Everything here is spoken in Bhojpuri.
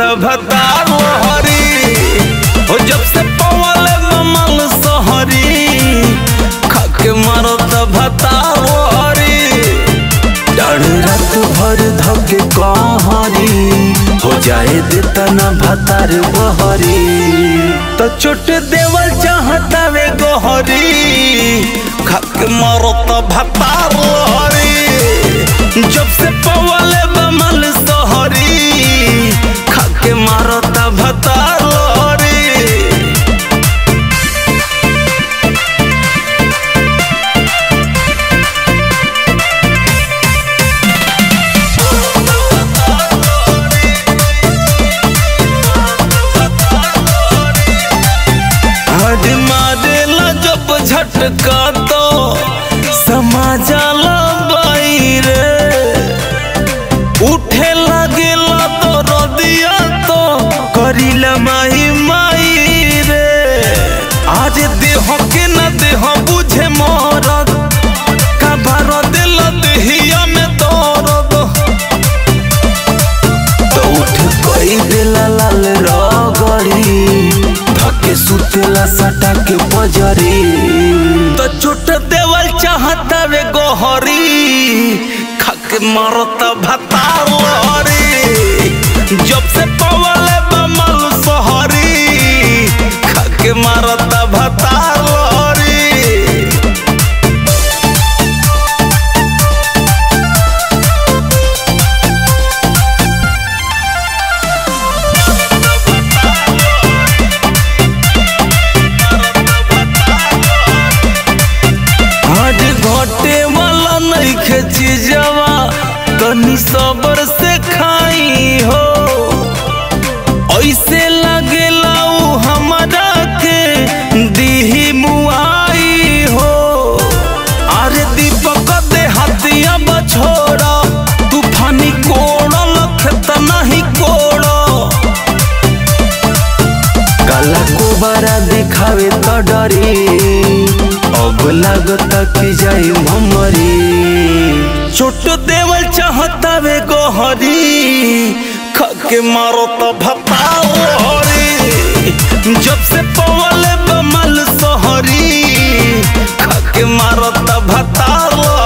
भतार हरी हो जब से पवल ममल सहरी खाके मारत भतार हरी डाढ़ रात भर धके कहरी हो जाए देता ना भतार बहरी तो चोट देवल चाहता वे गोहरी खाके मारत भतार हरी जब से पवल बमल सहरी खाके मारत भतार हरी हद मारेला जब झटका तो समाजाला बाई रे उठे लागेला तो रदिया तो करिला माही माई रे आज देह के न देह बुझे मरद का भर दिल देहिया में दर्द तो उठ कोई दिला लाल रगड़ी धके सुतेला सटा के बजरी तो चोट देवल चाहता वे गोहरी खाके मारत भतार लहरी जब से पवल बमल सहरी खाके मारत भतार लहरी आज घटे वाला नहीं खेची जावा तनी सबर से खाई हो ऐसे लगेला उ हमरा के दीही मुआई हो अरे दीपक दे हथिया बछोड़ा तूफानी कोड़ल खेत नहीं कोड़ो काला कोबारा दिखावे तो डरी अब लागत कि जाई ममरी चोट देवल चाहता वे गोहरी खके मारो तो भताओ हरी जब से पवल बमल सोहरी खके मारो तो भताओ